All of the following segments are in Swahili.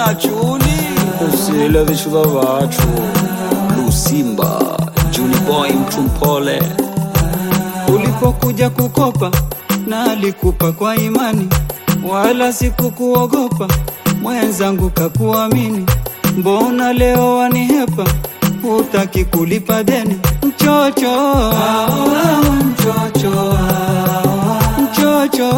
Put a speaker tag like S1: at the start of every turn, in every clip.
S1: na chuli
S2: usile vishuva vachu lusimba juni boy mtu mpole
S1: ulipokuja kukopa na alikupa kwa imani wala sikukuogopa mwenzangu kakuamini mbona leo wanihepa hutaki kulipa deni mchocho mchocho mchocho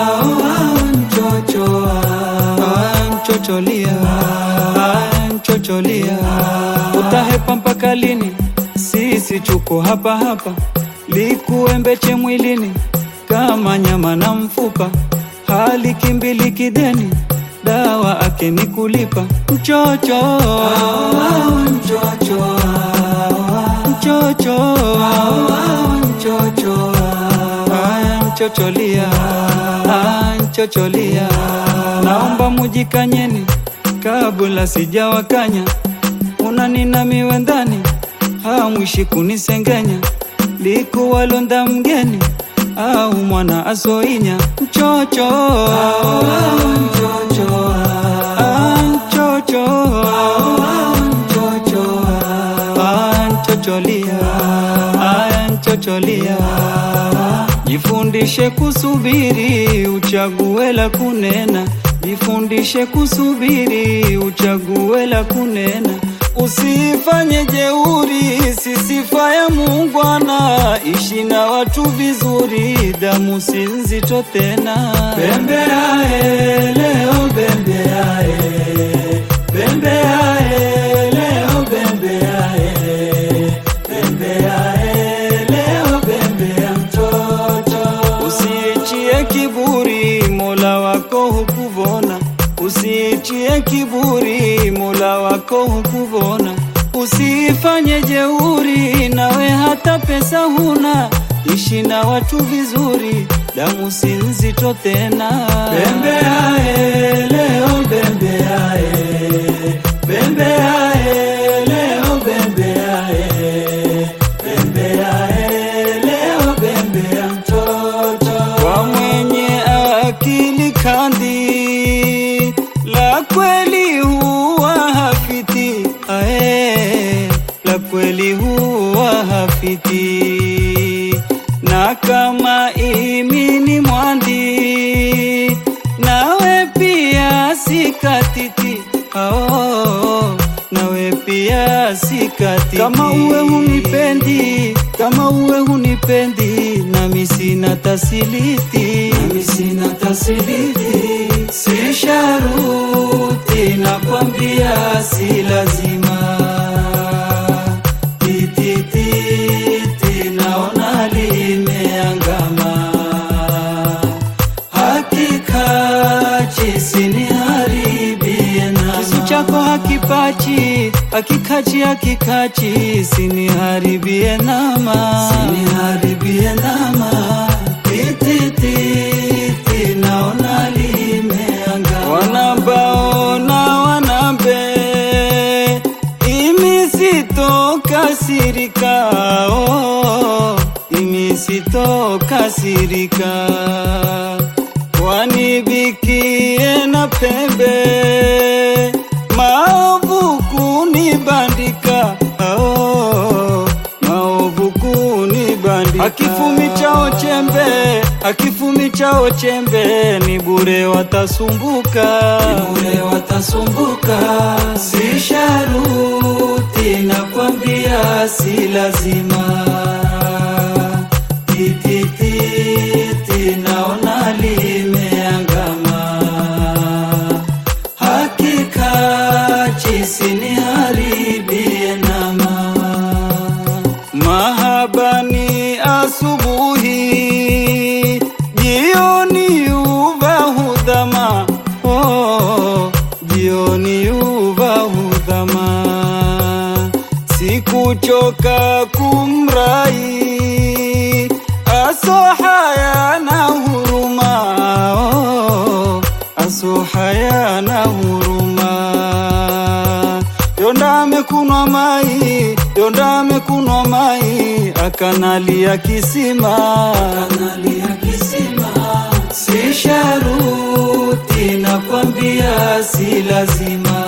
S1: mchocho mchocholia mchocholia utahepa mpaka lini sisi chuko hapa hapa likuembeche mwilini kama nyama na mfupa hali kimbili kideni dawa ake ni kulipa mchocho mchocho mchocho mchocho mchocholia mchocholia naomba mujikanyeni kabla sijawakanya unanina miwe ndani hamwishi kunisengenya likuwalonda mgeni au mwana asoinya mchocho mchocho mchocho mchocho mchocholia mchocholia jifundishe kusubiri uchague la kunena jifundishe kusubiri uchague la kunena Usifanye jeuri, si sifa ya muungwana. Ishi na watu vizuri, damu si nzito tena. Bembeae leo, bembeae, bembeae leo, bembeae, bembeae leo, bembea mtoto. Usiichie kiburi, Mola wako hukuvona Usiichie kiburi, Mola wako hukuvona. Usifanye jeuri, nawe hata pesa huna. Ishi na watu vizuri, damu si nzito tena. Bembeae leo, bembeae, bembeae leo, bembeae, bembeae leo, bembea mtoto. Kwa mwenye akili kandi la kweli huwa hafiti ae, la kweli huwa hafiti, na kama imi ni mwandi, nawe pia sikatiti ao, nawe pia sikatiti. Kama uwe hunipendi, kama uwe hunipendi, nami sina tasiliti, nami sina tasiliti si sharuti nakwambia, si lazima. Titititi naona limeangama, hakika chisiniharibie nama. Kisu chako hakipachi, hakikachi, hakikachi, siniharibie nama, siniharibie nama. Titititi naona limeanga, wanabaona wanambe, imi sitokasirika, oh, imi sitokasirika, wanibikie na pembe, maovu kunibandika, oh, maovu kunibandika, akifumi chao chembe, akifumi chao chembe, ni bure watasumbuka, ni bure watasumbuka, si sharuti nakwambia, si lazima titititi naona limeangama, hakika chisiniharibie nama. Mahabani asubuhi, jioni uva hudhama, oh, jioni uva hudhama, sikuchoka kumrai asohaya na huruma oh, asohaya na huruma yonda amekunwa mai yonda amekunwa mai akanalia kisima akanalia kisima si sharuti nakwambia si lazima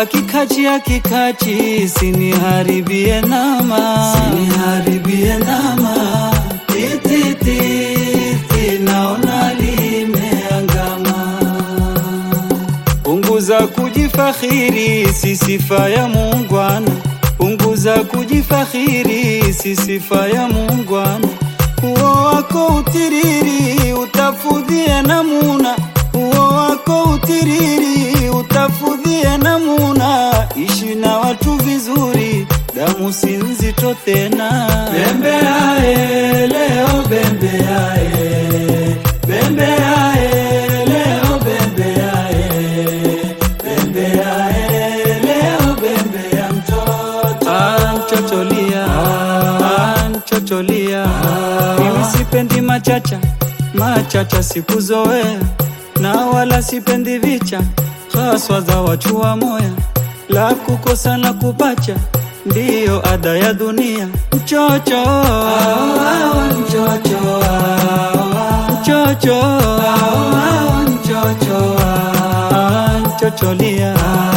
S1: akikachi akikachi siniharibie nama siniharibie nama titititi naona limeangama punguza kujifakhiri si sifa ya muungwana punguza kujifakhiri si sifa ya muungwana uo wako utiriri utafudhie namuna uo wako utiriri utafudhie namuna ishi na watu vizuri damu si nzito tena bembeae leo bembeae bembeae leo bembeae bembeae leo bembea mtoto anchocholia anchocholia mimi sipendi machacha machacha sikuzoea na wala sipendi vicha haswa za wachua moya la kukosa na kupacha ndiyo ada ya dunia mchocho awa, mchocho awa, mchocho awa, mchocho awa, nchocholia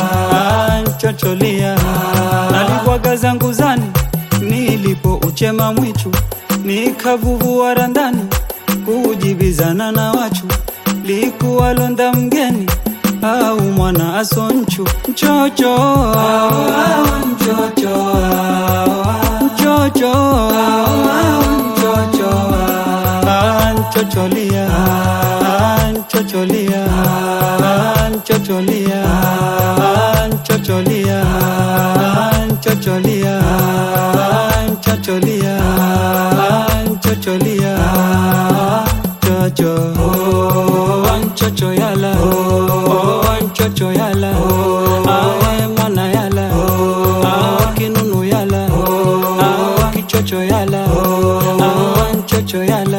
S1: nchocholia nalibwaga zangu zani nilipo uchema mwichu nikavuvua randani kujibizana na wachu likuwalonda mgeni au mwana asonchu mchocho awa, mchocho awa, mchocho awa, mchocho awa, nchocholia nchocholia nchocholia nchocholia nchocholia nchocholia nchocholia chocho oh, nchocho yala oh, nchocho yala awe mwana yala awe kinunu yala awe kichocho yala awe nchocho yala